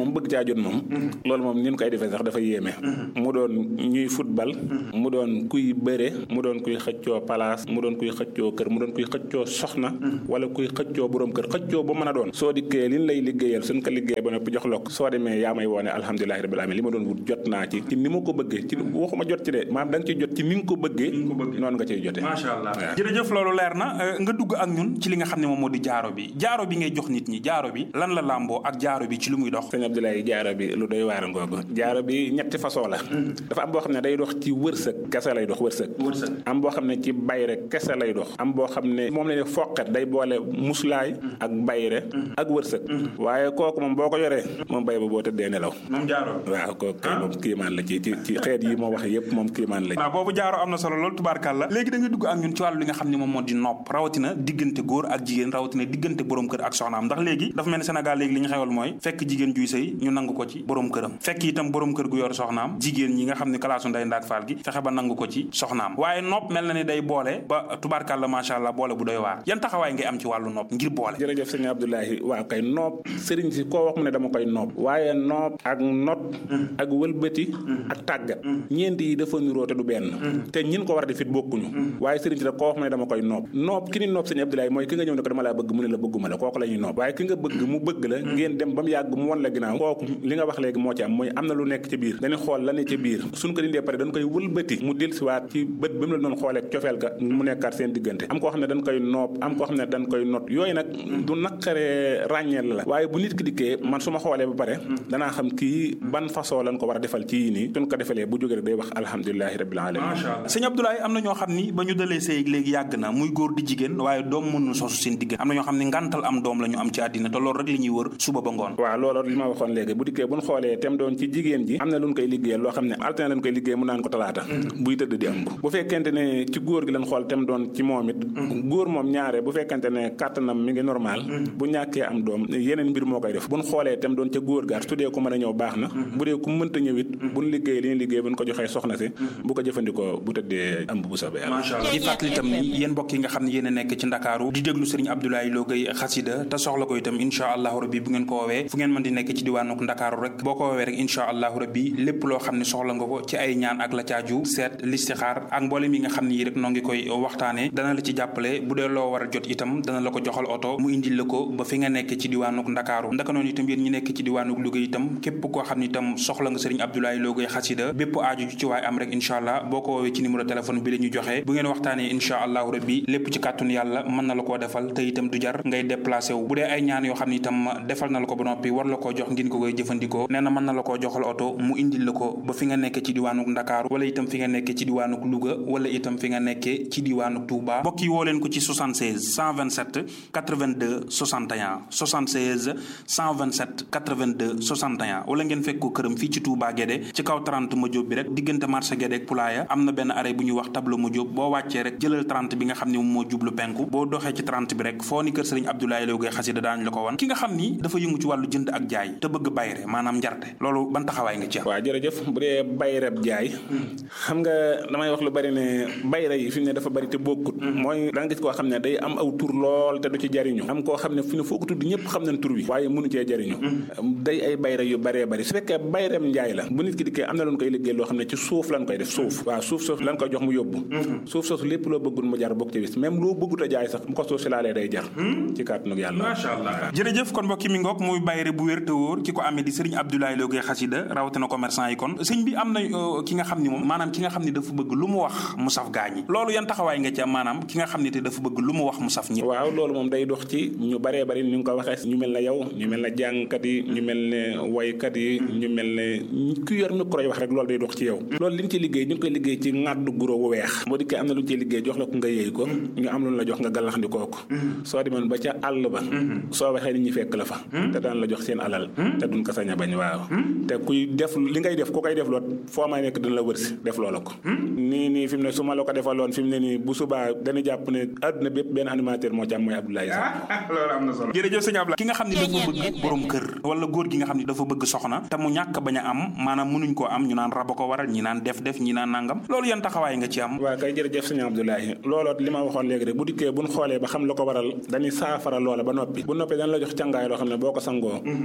moom bëgg caa jot moom loolu moom ni ñu koy defee sax dafa yéeme mu doon ñuy football mu doon kuy bëre mu doon kuy xëccoo place mu doon kuy xëccoo kër mu doon kuy xëccoo soxna wala kuy xëccoo borom kër xëccoo bu mën a doon soo dikkee liñ lay liggéeyal suñ ko liggéey ba noppi jox la ko soo demee yaa may woone alhamdulilahi rabbil alamin li ma doon wut jot naa ci ci ni ma ko bëggee ci waxuma jot ci de maanaam da nga ciy jot ci ni nga ko bëggee noonu nga ciy jotee macha allah jërëjëf loolu leer na nga dugg ak ñun ci li nga xam ne moom moo di jaaro bi jaaro bi ngay jox nit ñi jaaro bi lan la làmboo ak jaaro bi ci lu muy dox sëñ Abdoulaye jaaro bi lu doy waar ngoogu jaaro bi ñetti façon la dafa am boo xam ne day dox ci wërsëg kese lay dox wërsëg am boo xam ne ci bayre kese lay dox am boo xam ne moom la ne foqet day boole muslaay ak bayre ak wërsëg waaye kooku moom boo ko yoree moom bay ba boo tëddee nelaw moom jaaro waaw kooku kay moom kiimaan la ci ci ci xeet yi moo wax yëpp moom kiimaan la waaw boobu jaaro am na solo loolu tubaarkàlla léegi da nga dugg ak ñun ci wàllu li nga xam ne moom moo di nopp rawatina diggante góor ak jigéen rawatina diggante borom kër ak soxnaam ndax léegi dafa mel ni Sénégal léegi li ñu xewal mooy fekk jigéen juy sëy ñu nangu ko ci borom këram fekk itam borom kër gu yor soxnaam jigéen ñi nga xam ne kalaasu nday ndaak faal gi fexe ba nangu ko ci soxnaam waaye nopp mel na ni day boole ba tubaarkàlla macha allah boole bu doy waar yan taxawaay ngay am ci wàllu nopp ngir boole jërëjëf sëñ Abdoulaye waaw kay nopp sëriñ si koo wax mu ne dama koy nopp waaye nopp ak not ak wëlbati ak tàggat ñeent yi dafa niroo te du benn te ñin ko war a def it bokkuñu waaye sëriñ si da koo wax mu ne dama koy nopp nopp ki ni nopp sëñ Abdoulaye mooy ki nga ñëw ne ko dama laa bëgg mu ne la bëgguma la kooku la ñuy nopp waaye ki nga bëgg mu bëgg la ngeen dem ba mu yàgg mu won la ginnaaw kooku li nga wax léegi moo ci am mooy am na lu nekk ci biir dañuy xool la ne ci biir suñ ko dindee pare dañ koy wëlbati mu dellusiwaat ci bët ba mu la doon xoolee cofeel ga mu nekkaat seen diggante am koo xam ne dañ koy nopp am koo xam ne dañ koy not yooyu nag du naqaree ràññeel la waaye bu nit ki dikkee man su ma xoolee ba pare danaa xam kii ban façon lañ ko war a defal ci yii nii suñ ko defalee bu jógee rek day wax alhamdulilahi rabbil alamin macha allah sëñ Abdoulaye am na ñoo xam ni ba ñu dalee sëy léegi yàgg na muy góor di jigéen waaye doom mënul sosu seen diggante am na ñoo xam ne ngantal am doom la ñu am ci àddina te loolu rek li ñuy wër suba ba ngoon waaw loolu li ma waxoon léegi bu dikkee buñ xoolee tem doon ci jigéen ji am na luñ koy liggéeyal loo xam ne altine lañ koy liggéey mu naan ko talaata buy tëdd di ëmb bu fekkente ne ci góor gi lañ xool tem doon ci moom it góor moom ñaare bu fekkente ne kàttanam mi ngi normal bu ñàkkee am doom yeneen mbir moo koy def buñ xoolee tem doon ca góor gaar su dee ku mën a ñëw baax na bu dee ku mënta ñëw it buñ liggéey li ñu liggéey buñ ko joxee soxna si bu ko jëfandikoo bu tëddee ëmb bu soobee yàlla macha allah di fàttali itam ni yéen mbokk yi nga xam ne yéen a nekk ci ndakaaru di déglu sëriñ Abdoulaye Lo Gueye xasida te soxla ko itam incha allahu rabbi bu ngeen ko woowee fu ngeen mën di nekk ci diwaanuk ndakaaru rek boo ko woowee rek incha allahu rabbi lépp loo xam ne soxla nga ko ci ay ñaan ak la caaju seet listixaar ak mboolem yi nga xam ne yi rek noo ngi koy waxtaane dana la ci jàppale bu dee loo war a jot itam dana la ko joxal oto mu indil la ko ba fi nga nekk ci diwaanuk ndakaaru ndaka noonu itam yéen ñi nekk ci diwaanuk Louga itam képp koo xam ne itam soxla nga sëriñ Abdoulaye Lo Gueye xasida bépp aaju ci waay am rek incha allah boo ko woowee ci numéro téléphone bi la ñu joxe bu ngeen waxtaanee incha allahu rabbi lépp ci kàttun yàlla mën na la koo defal te itam du jar ngay déplacé wu bu dee ay ñaan yoo xam ne itam defal na la ko ba noppi war la koo jox ngeen ko koy jëfandikoo nee na mën na la koo joxal oto mu indil la ko ba fi nga nekk ci diwaanuk Ndakaaru wala itam fi nga nekk ci diwaanuk Louga wala itam fi nga nekkee ci diwaanuk Touba mbokk yi woo leen ko ci 76 127 82 61 76 127 82 61 wala ngeen fekk ko këram fii ci Touba Guédé ci kaw 30 ma jóob bi rek diggante marché Guédé ak Poulaya am na benn arrêt bu ñuy wax tableau ma jóob boo wàccee rek jëlal 30 bi nga xam ne moom moo jublu penku boo doxee ci 30 bi rek foo ni kër sëriñ Abdoulaye Lo Gueye xasida daañu la ko wan ki nga xam ni dafa yëngu ci wàllu jënd ak jaay te bëgg bayre maanaam njarte loolu ban taxawaay nga ci am waaw jërëjëf bu dee bayreb jaay xam nga damay wax lu bari ne bayre yi fi mu ne dafa bari te bokkut mooy da nga gis koo xam ne day am aw tur lool te du ci jariñu am koo xam ne fi ne foo ko tudd ñëpp xam nañ tur wi waaye mënu cee jariñu day ay bayre yu baree bari su fekkee bayreb njaay la bu nit ki dikkee am na loon koy liggéey loo xam ne ci suuf lan koy def suuf waaw suuf suuf lan koy jox mu yóbbu suuf soosu lépp loo bëggul mu jar bokk ci bis même loo bëggut a jaay sax mu ko suuf si laalee day jar ci kàttanug yàlla macha allah jërëjëf kon mbokki mi ngoog muy bayre bu wér te wóor ki ko amee di sëriñ Abdoulaye Lo Gueye xasida rawatina commerçant yi kon sëñ bi am na ki nga xam ni moom maanaam ki nga xam ni dafa bëgg lu mu wax mu saf gaañi loolu yan taxawaay nga ci am maanaam ki nga xam ni te dafa bëgg lu mu wax mu saf ñi waaw loolu moom day dox ci ñu baree bari ñu ngi ko waxee ñu mel ne yow ñu mel ne jàngkat yi ñu mel ne waykat yi ñu mel ne ku yor micro yi wax rek loolu day dox ci yow loolu li ñu ci liggéey ñu ngi koy liggéey ci ŋàddu guro wu weex boo dikkee am na lu ñu ciy liggéey jox la ko nga yëy ko ñu am lu la jox nga gàllaxndikoo ko soo demoon ba ca àll ba soo waxee nit ñi fekk la fa te daan la jox seen alal te duñ ko sañ a bañ waaw te kuy def li ngay def ku koy def loot foo may nekk dina la wërsi def loola ko nii nii fi mu ne su ma la ko defaloon fi mu ne nii bu subaa dañu jàpp ne àdduna bépp benn animateur moo ci am mooy Abdoulaye Sarr loolu am na solo jërëjëf sëñ Abdoulaye ki nga xam ne dafa bëgg borom kër wala góor gi nga xam ne dafa bëgg soxna te mu ñàkk bañ a am maanaam mënuñ koo am ñu naan raba ko waral ñi naan def def ñi naan nangam loolu yan taxawaay nga ci am waaw kay jërëjëf sëñ Abdoulaye looloot li ma waxoon léegi rek bu dikkee buñ xoolee ba xam la ko waral dañuy saafara loola ba noppi bu noppee dañ la jox càngaay loo xam ne boo ko sangoo boo génnee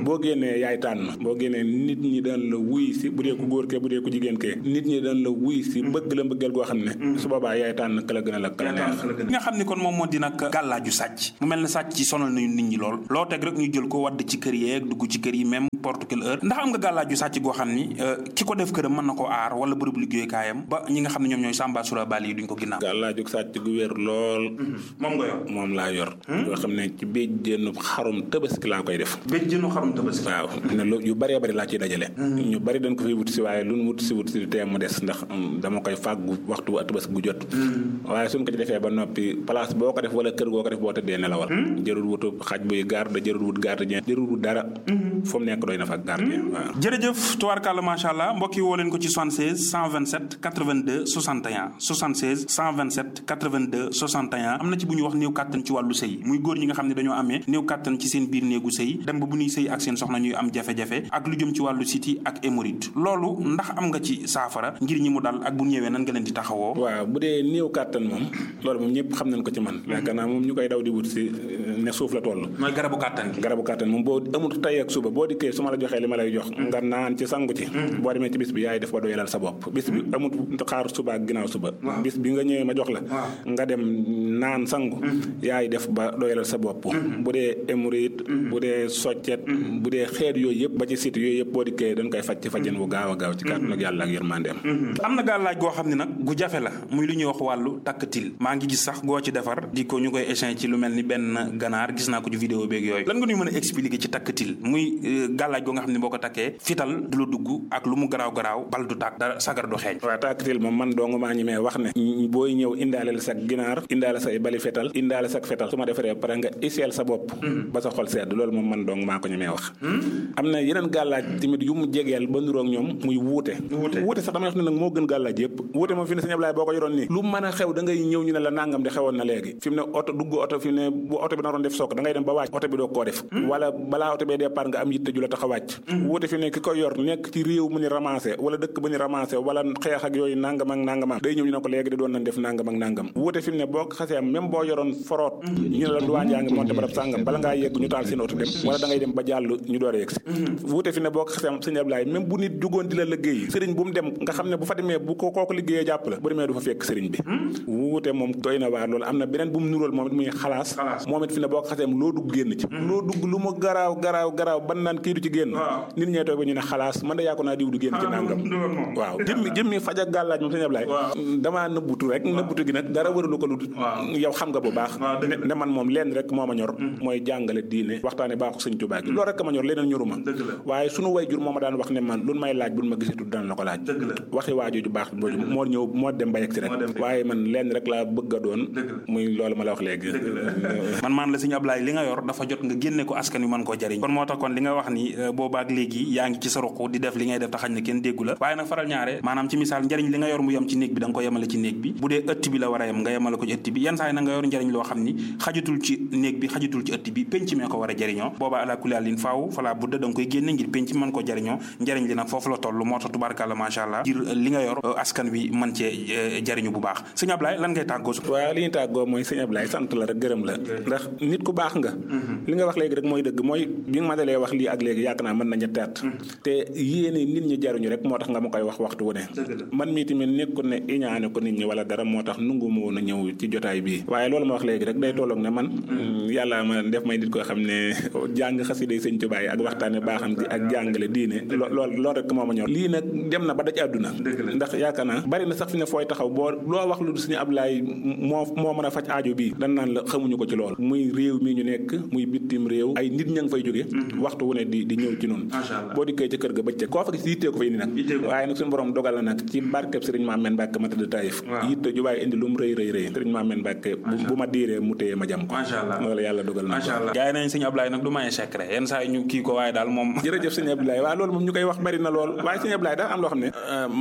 génnee yaay tànn boo génnee nit ñi daan la wuy si bu dee ku góor kee bu dee ku jigéen kee nit ñi daan la wuy si bëgg la mbëggeel goo xam ne su boobaa yaay tànn ka la gën a la ka la neex li nga xam ni kon moom moo di nag gàllaaju sàcc mu mel ne sàcc ci sonal nañu nit ñi lool loo teg rek ñu jël ko wadd ci kër yeeg dugg ci kër yi même porte quelle heure ndax am nga gàllaaju sàcc goo xam ni ki ko def këram mën na ko aar wala bërëb liggéeykaayam ba ñi nga xam ne ñoom ñooy sàmba sura bali yi duñ ko ginnaaw gàllaaju sàcc gu wér lool moom nga yor moom laa yor yoo xam ne ci béjjéenu xarum tabaski laa koy def béjjéenu xarum tabaski waaw ne lu yu bëree bëri laa ciy dajale ñu bëri dañ ko fi wut si waaye lu nu wut si wut si teem mu des ndax dama koy fàggu waxtu tabaski gu jot waaye suñ ko ci defee ba noppi place boo ko def wala kër goo ko def boo tëddee nelawal jërul wutu xaj buy garde jërul wut gardien jërul wut dara fu mu nekk doy na fa gardien waaw jërëjëf tubaarkàlla macha allah mbokk yi woo leen ko ci 76 127 82 61 76 127 82 61 am na ci bu ñu wax néew kàttan ci wàllu sëy muy góor ñi nga xam ne dañoo amee néew kàttan ci seen biir néegu sëy dem ba bu ñuy sëy ak seen soxna ñuy am jafe-jafe ak lu jëm ci wàllu siti ak hémorroïde loolu ndax am nga ci saafara ngir ñi mu dal ak bu ñëwee nan nga leen di taxawoo waaw bu dee néew kàttan moom loolu moom ñëpp xam nañ ko ci man yaakaar naa moom ñu koy daw di wut si ne suuf la toll mooy garabu kàttan gi garabu kàttan moom boo amul tey ak suba boo dikkee su ma la joxee li ma lay jox nga naan ci sangu ci boo demee ci bis bi yaay def ba doyalal sa bopp bis bi amul xaar suba ak ginnaaw suba bis bi nga ñëwee ma jox la nga dem naan sangu yaay def ba doyalal sa bopp bu dee hémorroïde bu dee soccet bu dee xeet yooyu yëpp ba ci site yooyu yëpp boo dikkee dañ koy faj ci fajin bu gaaw a gaaw ci kàttan ak yàlla ak yërmandeem am na gàllaaj goo xam ne nag gu jafe la muy lu ñuy wax wàllu takkatil maa ngi gis sax goo ci defar di ko ñu koy échange ci lu mel ni benn ganaar gis naa ko ci vidéo beeg yooyu lan nga ñuy mën a expliquer ci takkatil muy gàllaaj goo nga xam ne boo ko takkee fital du la dugg ak lu mu garaaw garaaw bal du tàkk dara sagar du xeeñ waaw takkatil moom man dong maa ñi mee wax ne booy ñëw indaale la sa ginaar indaale say bali fetal indaale sa fetal su ma defaree pare nga iseel sa bopp ba sa xol sedd loolu moom man dong maa ko ñi mee wax am na yeneen gàllaaj tamit yu mu jegeel ba nuroog ñoom muy wuute wuute sax damay wax ne nag moo gën gàllaaj yëpp wuute moom fi ne sëñ Ablaye boo ko yoroon nii lu mën a xew da ngay ñëw ñu ne la nangam di xewoon na léegi fi mu ne oto dugg oto fi mu ne bu oto bi naroon def sook da ngay dem ba wàcc oto bi doo koo def wala balaa oto bee départ nga am yitte ju la tax a wàcc wuute fi mu ne ki ko yor nekk ci réew mu ni ramassé wala dëkk bu ñu ramassé wala xeex ak yooyu nangam ak nangam day ñëw ñu ne ko léegi di doon nañ def nangam ak nangam wuute fi mu ne boo xasee même boo yoroon foroot ñu ne la duwaan yaa ngi monté barab sàngam bala ngaa yegg ñu taal seen oto dem wala da ngay dem ba jàll ñu door a yegg si wuute fi ne boo xasee sëñ Ablaye même bu nit jugoon di la liggéey sëriñ bu mu dem nga xam ne bu fa demee bu ko kooku liggéeyee jàpp la bu demee du fa fekk sëriñ bi wuute moom doy na waar loolu am na beneen bu mu nuróol moom it muy xalaas moom it fi ne boo xasee loo dugg génn ci loo dugg lu mu garaaw garaaw garaaw ban naan kii du ci génn nit ñee toog ba ñu ne xalaas man da yaa ko naa diw du génn ci nangam waaw jëmmi jëmmi faj ak gàllaaj moom sëñ Ablaye damaa nëbbutu rek nëbbutu gi nag dara wëralu ko lu yow xam nga bu baax ne man moom leen rek moo ma ñor mooy jàngale diine waxtaane baaxu sëñ Tuubaa gi loolu rek ma ñor leneen ñoruma waaye sunu way jur moo ma daan wax ne man lu may laaj bu ma gisatu daan la ko laaj waxi waajooju baax booju moo ñëw moo dem ba yegg si rek waaye man leen rek laa bëgg a doon muy loolu ma la wax léegi man maan la sëñ Ablaye li nga yor dafa jot nga génne ko askan wi mën koo jariñ kon moo tax kon li nga wax ni boobaak léegi yaa ngi ci sa ruq di def li ngay def te xañ na kenn déggu la waaye nag faral ñaare maanaam ci misaal njariñ li nga yor mu yem ci néeg bi da nga ko yemale ci néeg bi bu dee ëtt bi la war a yem nga yemale ko ci ëtt bi yenn saa yi na nga yor njariñ loo xam ni xajutul ci néeg bi xajutul ci ëtt bi penc mee ko war a jariñoo boobaa ala kulli lin faaw falaa budda da nga koy génne ngir penc mën ko jariñoo njariñ li nag foofu la toll moo tax tubaarkàlla macha allah ngir li nga yor askan wi mën cee jariñu bu baax sëñ Ablaye lan ngay tàggoo waaw li ñu tàggoo mooy sëñ Ablaye sant la rek gërëm la ndax nit ku baax nga li nga wax léegi rek mooy dëgg mooy bi nga ma dalee wax lii ak léegi yaakaar naa mën na ñetti at te yéene nit ñi jaruñu rek moo tax nga ma koy wax waxtu wu ne man mii tamit nekkul ne iñaane ko nit ñi wala dara moo tax nungu ma woon a ñëw ci jotaay bii waaye loolu ma wax léegi rek day tolloog ne man yàlla ma def may nit koo xam ne jàng xasida sëñ Tuubaa yi ak waxtaane baaxam di ak jàngale diine lool loolu rek moo ma ñor lii nag dem na ba daj àdduna ndax yaakaar naa bari na sax fi ne fooy taxaw boo loo wax lu suñu Ablaay moo moo mën a faj aajo bii dan naan la xamuñu ko ci lool muy réew mi ñu nekk muy bitim réew ay nit ña ngi fay jóge waxtu wu ne di di ñëw ci noonu boo dikkee ca kër ga bëccëg koo fa gis yittee ko fa indi nag waaye nag suñu borom dogal na nag ci barkeb sëriñ Maameen Mbàkke ma tëdd Taïf yitte ju bàyyi indi lu mu rëy rëy rëy sëriñ Maameen Mbàkke bu ma diiree mu téye ma jam ko loolu yàlla dogal na gaa yi nañ sëñ Ablaye nag du maye secret yenn saa yi ñu kii ko waaye daal moom jërëjëf sëñ Ablaye waaw loolu moom ñu koy wax bari na lool waaye sëñ Ablaye daal am loo xam ne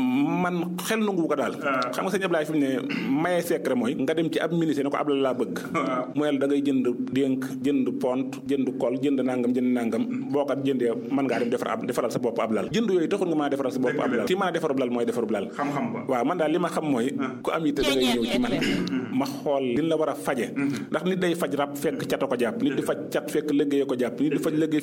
man xel nangu ko daal xam nga sëñ Ablaye fi mu ne maye secret mooy nga dem ci ab ministre ne ko Ablaye laa bëgg mu ne la da ngay jënd dénk jënd pont jënd kol jënd nangam jënd nangam boo ko jëndee mën ngaa dem defar ab defaral sa bopp ab lal jënd yooyu taxul nga mën a defaral sa bopp ab lal ki mën a defarub lal mooy defarub lal xam-xam ba waaw man daal li ma xam mooy ku am yitte da ngay ñëw ci man ma xool li la war a faje ndax nit day faj rab fekk cata ko jàpp nit di faj cat fekk liggéey ko jàpp nit di faj liggéey fekk daa um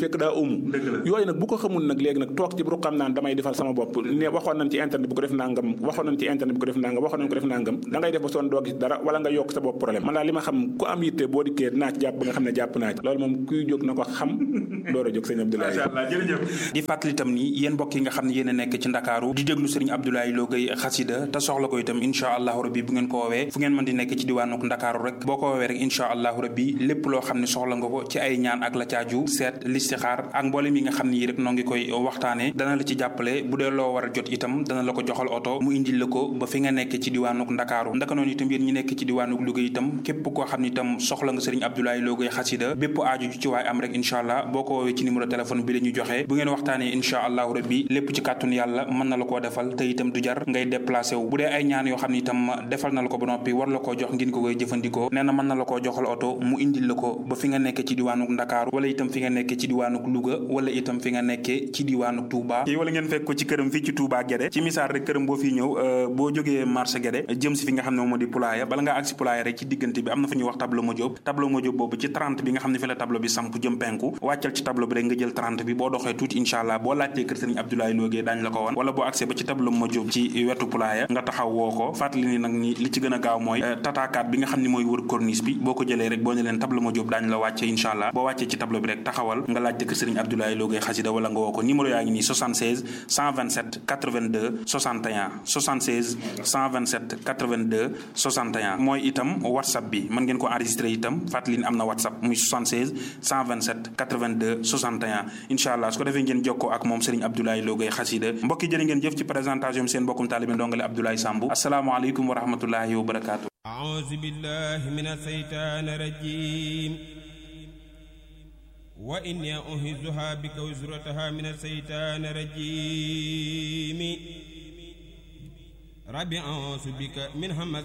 moomu yooyu nag bu ko xamul nag léegi nag toog ci bu xam naan damay defal sama bopp ne waxoon nañ ci internet bu ko def nangam waxoon nañ ci internet bu ko def nangam waxoon nañ ko def nangam da ngay def ba sonn doo gis dara wala nga yokk sa bopp problème man daal li ma xam ku am yitte boo dikkee naa ci jàpp ba nga xam ne jàpp naa ci loolu moom kuy jóg na ko xam door a jóg sëñ Abdoulaye macha allah jërëjëf di fàttali itam ni yéen mbokk yi nga xam ne yéen a nekk ci ndakaaru di déglu sëriñ Abdoulaye Lo Gueye xasida te soxla ko itam incha allahu rabbi bu ngeen ko woowee fu ngeen mën di nekk ci diwaanuk ndakaaru rek boo ko woowee rek incha allahu rabbi lépp loo xam ne soxla nga ko ci ay ñaan ak la caaju seet listixaar ak mboolem yi nga xam ne yi rek noo ngi koy waxtaane dana la ci jàppale bu dee loo war a jot itam dana la ko joxal oto mu indil la ko ba fi nga nekk ci diwaanuk ndakaaru ndaka noonu itam yéen ñi nekk ci diwaanuk Louga itam képp koo xam ne itam soxla nga sëriñ Abdoulaye Lo Gueye xasida bépp aaju ci waay am rek incha allah boo ko woowee ci numéro téléphone bi la ñu joxe bu ngeen waxtaanee incha allahu rabbi lépp ci kàttun yàlla mën na la koo defal te itam du jar ngay déplacé wu bu dee ay ñaan yoo xam ne itam defal na la ko ba noppi war la koo jox ngeen ko koy jëfandikoo nee na mën na la koo joxal oto mu indil la ko ba fi nga nekk ci diwaanuk ndakaaru wala itam fi nga nekk ci diwaanuk Louga wala itam fi nga nekkee ci diwaanuk Touba wala ngeen fekk ko ci këram fii ci Touba Guédé ci misaal rek këram boo fii ñëw boo jógee marché Guédé jëm si fi nga xam ne moo di Poulaye bala ngaa agsi Poulaye rek ci diggante bi am na fa ñuy wax tableau Modiop tableau Modiop boobu ci 30 bi nga xam ne fi la tableau bi samp jëm penku wàccal ci tableau bi rek nga jël 30 bi boo doxee tuuti incha allah boo laajtee kër sëriñ Abdoulaye Lo Gueye daañu la ko won wala boo accès ba ci tableau Modiop ci wetu Poulaye nga taxaw woo ko fàttali ni nag ni li ci gën a gaaw mooy tatakaat bi nga xam ne mooy wër corniche bi boo ko jëlee rek boo ne leen tableau Modiop daañu la wàcce incha allah boo wàccee ci tableau bi rek taxawal nga laajte kër sëriñ Abdoulaye Lo Gueye xasida wala nga woo ko numéro yaa ngi nii 76 127 82 61 76 127 82 61 mooy itam whatsapp bi mën ngeen ko enregistré itam fàttali ni am na whatsapp muy 76 127 82 61 incha allah su ko defee ngeen jokkoo ak moom Serigne Abdoulaye Lo Gueye xasida mbokki jërë ngeen jëf ci présentation bi seen mbokkum taalibe ndongale Abdoulaye Sambu asalaamaaleykum wa rahmatullahi wa barakaatu أعوذ بالله من الشيطان الرجيم وإني أهزها بك وزرتها من الشيطان الرجيم ربي أعوذ بك من همز